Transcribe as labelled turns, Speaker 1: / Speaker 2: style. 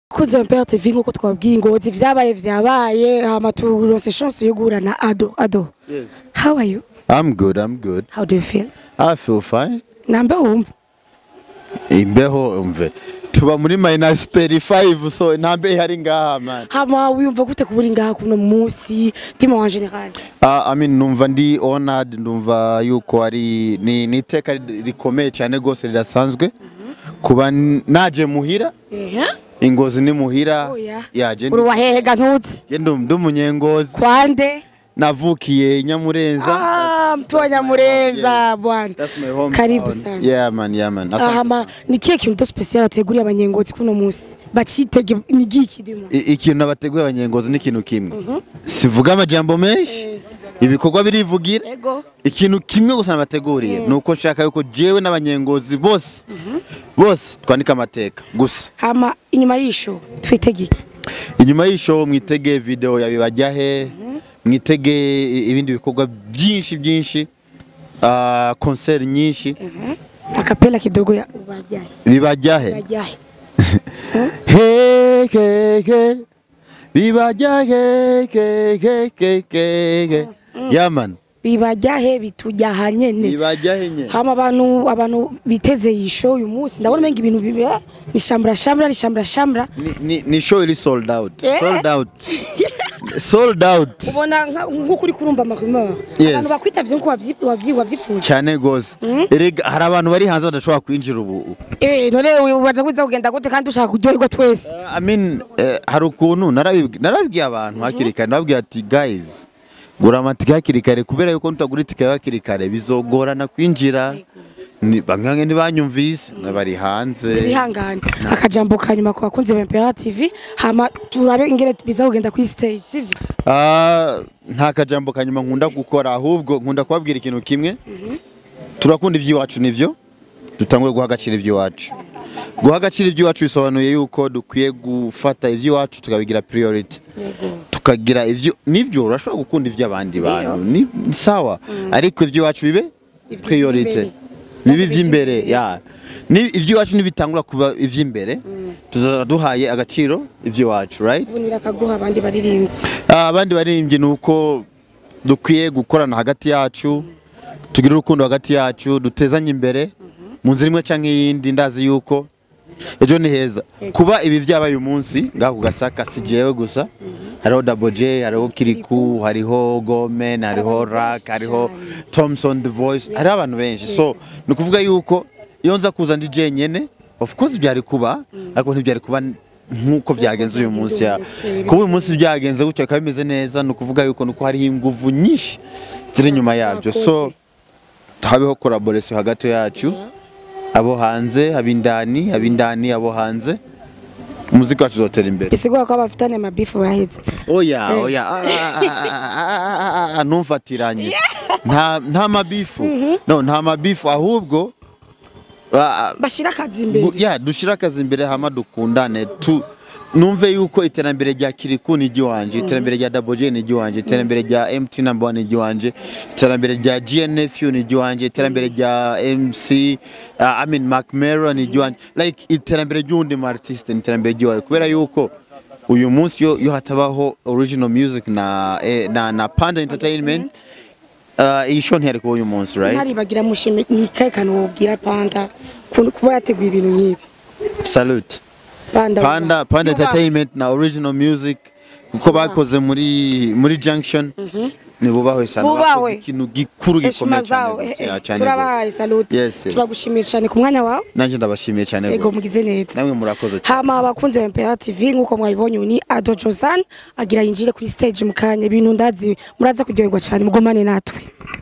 Speaker 1: Kunze Mpera TV nkuko twabwiye ingozi vyabaye vyabaye hama turonse chance yo guhura na Ado Ado
Speaker 2: Yes.
Speaker 1: how are you
Speaker 2: I'm good, I'm good.
Speaker 1: how do you feel
Speaker 2: I feel fine.
Speaker 1: nambe wumva
Speaker 2: Imbeho umve. Tuba muri minus 35 so ntambe ihari ngaha man.
Speaker 1: hama wiyumva gute kubura ngaha kuno munsi ndimo en general
Speaker 2: Uh, I mean numva ndi honored ndumva yuko ari ni ni iteka rikomeye cyane gose rirasanzwe kuba n- naje muhira
Speaker 1: ehe
Speaker 2: ingozi ni muhira
Speaker 1: oya
Speaker 2: yaje
Speaker 1: uri wahehega ntuzi
Speaker 2: ndi umunyengozi
Speaker 1: kwande
Speaker 2: navukiye nyamurenza
Speaker 1: ah mtu wa Nyamurenza bwana
Speaker 2: That's my hometown.
Speaker 1: karibu sana
Speaker 2: Yeah man, yeah man. Asante
Speaker 1: ahama ni kihe kintu special ateguriye abanyengozi kuno munsi bacitege ni giki dimo
Speaker 2: I- ikintu abateguye abanyengozi ni ikintu kimwe sivuga amajambo menshi ibikorwa birivugira
Speaker 1: ego
Speaker 2: ikintu kimwe gusa nabateguriye ni uko nshaka yuko jewe n'abanyengozi bose bose twandika amateka gusa
Speaker 1: hama inyuma y'isho twitege iki
Speaker 2: inyuma y'ishow mwitege video ya bibajyahe mwitege i- ibindi bikorwa byinshi byinshi ah, concert nyinshi
Speaker 1: akapela kidogo ya ubajaye
Speaker 2: bibajyahe
Speaker 1: ubajaye
Speaker 2: Hey, hey, hey. Bibajyahe ke ke ke ke ke. Yeah man.
Speaker 1: bibajahe bitujaha nyene
Speaker 2: Bibajyahe nye.
Speaker 1: hama abantu abantu biteze iyi show uyu munsi ndabona umenga ibintu bibe ni shambra shambra ni shambra shambra
Speaker 2: Ni, ni, ni show iri sold out.
Speaker 1: Eh?
Speaker 2: Sold out. sold out.
Speaker 1: ubona nka- nk'uko uri kurumva amarumeur
Speaker 2: Yes.
Speaker 1: abantu bakwitavye nko wavyi- wavyi- wavyifuza
Speaker 2: cyane gose. Erega hari abantu bari hanze badashobora kwinjira ubu.
Speaker 1: eh none ubaza kuza kugenda gute kandi ushaka kuryoherwa twese
Speaker 2: I mean, eh, hari ukuntu narabibwi- narabibwiye abantu hakiri kare nababwiye ati guys gura amatike hakiri kare kubera yuko nutagura itike hakiri kare bizogorana kwinjira. Ni bamwe ntibanyumvise bari hanze.
Speaker 1: bihangane akajambo kanyuma ku bakunzi ba MPR TV hama turabe ingene biza kugenda kuri stage sivyo
Speaker 2: Ah, nta kajambo kanyuma nkunda gukora ahubwo nkunda kubabwira ikintu kimwe turakunda iby'iwacu nivyo dutangwe guha agaciro iby'iwacu guha agaciro iby'iwacu bisobanuye yuko dukwiye gufata iby'iwacu tukabigira priority
Speaker 1: yego
Speaker 2: tukagira ivyo nivyo urashobora gukunda iby'abandi bantu ni ni sawa ariko iby'iwacu bibe priority bibe ivy'imbere ya ni iby'iwacu nibitangura kuba ivy'imbere tuzaba duhaye agaciro iby'iwacu right
Speaker 1: vunira akaguha abandi baririmbyi
Speaker 2: Ah, abandi baririmbyi ni uko dukwiye gukorana hagati yacu tugira urukundo hagati yacu dutezanye imbere mu nzira imwe cyangwa iyindi ndazi yuko ejo ni heza kuba ibi byabaye uyu munsi ngaho ku gasaka si jewe gusa hariho Double J hariho Kiriku hariho Gomen hariho Rak hariho Thompson The Voice hariho abantu benshi so ni ukuvuga yuko iyo nza kuza ndi jenyene of course byari kuba ariko ntibyari kuba nk'uko byagenze uyu munsi ya kuba uyu munsi byagenze gutyo bikaba bimeze neza ni ukuvuga yuko nuko hariho inguvu nyinshi ziri inyuma yabyo so habeho collaboration hagati yacu abo hanze abindani abindani abo hanze umuziki wacu uzotera imbere
Speaker 1: bisigura ko abafitanye amabifu baheze
Speaker 2: oya oya ah, ah, ah, ah, ah, ntumfatiranye nta nta mabifu no nta mabifu ahubwo ah,
Speaker 1: bashira akazi imbere
Speaker 2: Gu- ya dushira akazi imbere hama dukundane tu numve yuko iterambere rya Kiriku ni igiwanje iterambere rya Double J ni igiwanje iterambere rya MT number 1 ni igiwanje iterambere rya GNFU ni igiwanje iterambere rya MC uh, I mean Mac Mero ni igiwanje like iterambere ry'undi mu artist ni iterambere ry'iwawe kubera yuko uyu munsi yo, yo hatabaho original music na eh, na, na Panda Entertainment uh, iyi show ntiyari kuba uyu munsi right
Speaker 1: ntaribagira mushime ni kahe kantu wobwira panda ku- kuba yateguye ibintu nk'ibi
Speaker 2: salute
Speaker 1: panda
Speaker 2: Panda Panda
Speaker 1: Yubaha.
Speaker 2: Entertainment na Original Music kuko bakoze muri muri Junction ni bubahwe cyane
Speaker 1: Bubahwe.
Speaker 2: bakoze ikintu gikuru
Speaker 1: heshima
Speaker 2: gikomeye
Speaker 1: zawe
Speaker 2: cyane
Speaker 1: eh,
Speaker 2: gose, ya,
Speaker 1: eh,
Speaker 2: cyane
Speaker 1: turabahaye salute
Speaker 2: Yes, yes.
Speaker 1: turagushimiye cyane ku mwanya wawe
Speaker 2: nanjye ndabashimiye cyane
Speaker 1: ego
Speaker 2: gose.
Speaker 1: mugize neza
Speaker 2: namwe murakoze cyane
Speaker 1: hama abakunzi ba MPR TV nkuko mwabibonye uyu ni Ado Josan agira yinjire kuri stage mu kanya ibintu ndazi muraza kuryoherwa cyane mugomane natwe